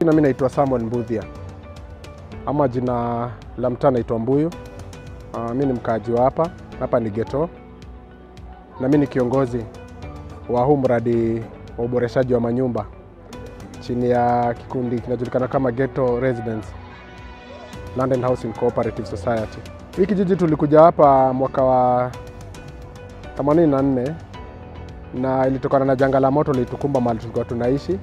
Jina mimi naitwa Samuel Mbuthia ama jina la mtaa naitwa Mbuyu. Uh, mi ni mkaaji wa hapa hapa ni Geto, na mi ni kiongozi wa huu mradi wa uboreshaji wa manyumba chini ya kikundi kinajulikana kama Geto Residence Land and Housing Cooperative Society. Hii kijiji tulikuja hapa mwaka wa 84 na ilitokana na janga la moto lilitukumba mahali tulikuwa tunaishi.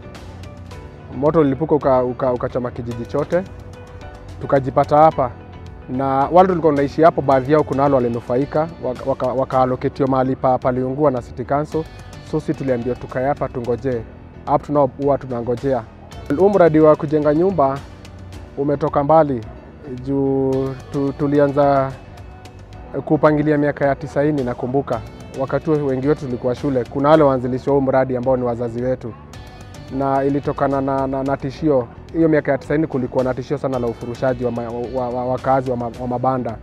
Moto ulilipuka ukachoma uka, uka kijiji chote, tukajipata hapa na wale tulikuwa tunaishi hapo, baadhi yao kuna wale walinufaika wakaaloketiwa waka mahali pa paliungua na City Council. So si tuliambiwa tukae hapa tungojee, hapo tunao huwa tunangojea. Huu mradi wa kujenga nyumba umetoka mbali juu tu, tulianza kupangilia miaka ya tisaini. Nakumbuka wakati huo wengi wetu tulikuwa shule, kuna wale waanzilishi wa huu mradi ambao ni wazazi wetu, na ilitokana na, na, na tishio hiyo. Miaka ya tisaini kulikuwa na tishio sana la ufurushaji wa, wa, wa, wakazi wa, ma, wa mabanda,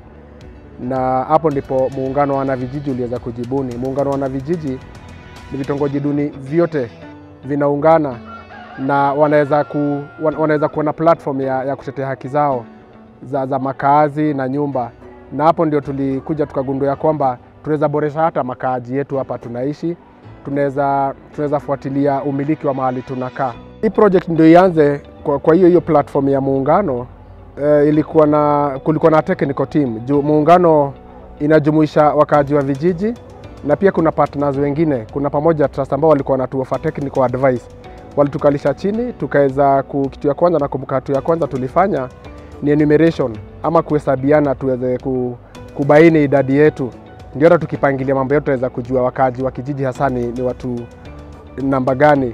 na hapo ndipo muungano wa wanavijiji uliweza kujibuni. Muungano wa wanavijiji ni vitongoji duni vyote vinaungana na wanaweza ku, wanaweza kuwa na platform ya, ya kutetea haki zao za, za makazi na nyumba, na hapo ndio tulikuja tukagundua ya kwamba tunaweza boresha hata makaaji yetu hapa tunaishi, tunaweza tunaweza fuatilia umiliki wa mahali tunakaa. Hii project ndio ianze kwa, kwa hiyo hiyo platform ya muungano eh, ilikuwa na kulikuwa na technical team juu muungano inajumuisha wakaaji wa vijiji na pia kuna partners wengine, kuna pamoja trust ambao walikuwa wanatuofa technical advice, walitukalisha chini tukaweza, kitu ya kwanza nakumbuka, hatua ya kwanza tulifanya ni enumeration ama kuhesabiana, tuweze kubaini idadi yetu, ndio hata tukipangilia mambo yetu tunaweza kujua wakaaji wa kijiji hasa ni, ni watu namba gani.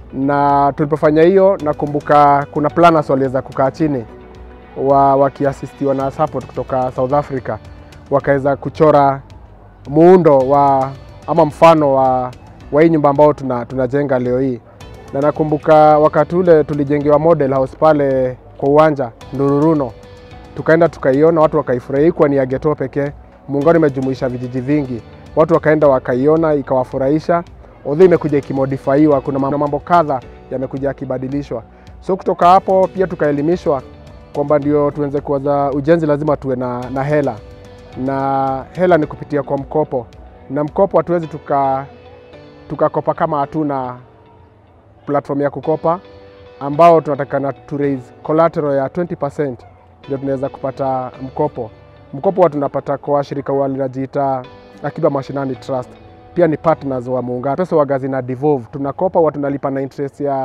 Na tulipofanya hiyo, nakumbuka kuna planners waliweza kukaa chini wa wakiasistiwa na support kutoka South Africa, wakaweza kuchora muundo wa ama mfano wa, wa hii nyumba ambao tunajenga tuna leo hii, na nakumbuka wakati ule tulijengewa model house pale kwa uwanja Ndururuno, tukaenda tukaiona, watu wakaifurahia. Kwa ni ya Geto pekee, muungano imejumuisha vijiji vingi, watu wakaenda wakaiona, ikawafurahisha. Although imekuja ikimodifaiwa, kuna mambo kadha yamekuja yakibadilishwa. So kutoka hapo pia tukaelimishwa kwamba ndio tuanze kuanza ujenzi lazima tuwe na, na hela na hela ni kupitia kwa mkopo, na mkopo hatuwezi tuka tukakopa kama hatuna platform ya kukopa ambao tunatakana tu raise collateral ya 20% ndio tunaweza kupata mkopo. Mkopo wa tunapata kwa shirika walinajiita Akiba Mashinani Trust, pia ni partners wa muungano. Pesa waga zina devolve, tunakopa wa tunalipa na interest ya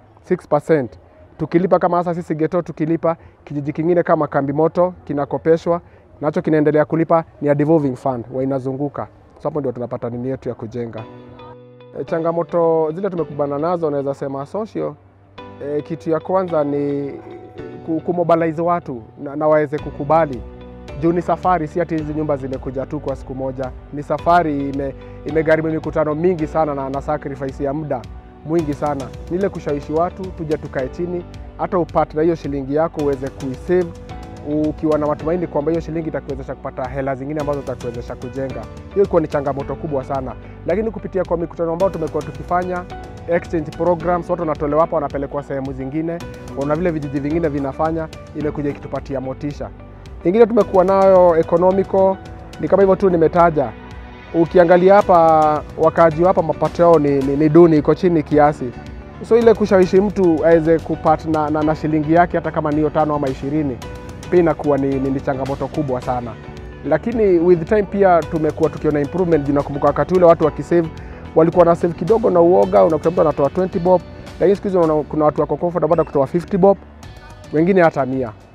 6%. Tukilipa kama hasa sisi Geto tukilipa, kijiji kingine kama Kambi Moto kinakopeshwa nacho kinaendelea kulipa, ni a devolving fund wa inazunguka. So hapo ndio tunapata nini yetu ya kujenga. E, changamoto zile tumekumbana nazo naweza sema social E, kitu ya kwanza ni kumobilize watu na, na waweze kukubali juu ni safari, si ati hizi nyumba zimekuja tu kwa siku moja. Ni safari ime, imegharimu mikutano mingi sana na, na sacrifice ya muda mwingi sana. Ni ile kushawishi watu tuje tukae chini, hata upate na hiyo shilingi yako uweze kuisave ukiwa na matumaini kwamba hiyo shilingi itakuwezesha kupata hela zingine ambazo zitakuwezesha kujenga. Hiyo ilikuwa ni changamoto kubwa sana, lakini kupitia kwa mikutano ambayo tumekuwa tukifanya exchange programs, watu wanatolewa hapa wanapelekwa sehemu zingine, na vile vijiji vingine vinafanya, imekuja ikitupatia motisha. Ingine tumekuwa nayo economical, ni kama hivyo tu nimetaja. Ukiangalia hapa wakaaji hapa mapato yao ni, ni, ni duni, iko chini kiasi, so ile kushawishi mtu aweze kupata na, na, na shilingi yake hata kama niyo tano ama ishirini pia inakuwa ni, ni, ni changamoto kubwa sana, lakini with time pia tumekuwa tukiona improvement. Nakumbuka wakati ule watu wakisave walikuwa na save kidogo na uoga, unakuta mtu anatoa 20 bob, lakini siku hizi kuna watu wako comfortable kutoa 50 bob, wengine hata mia.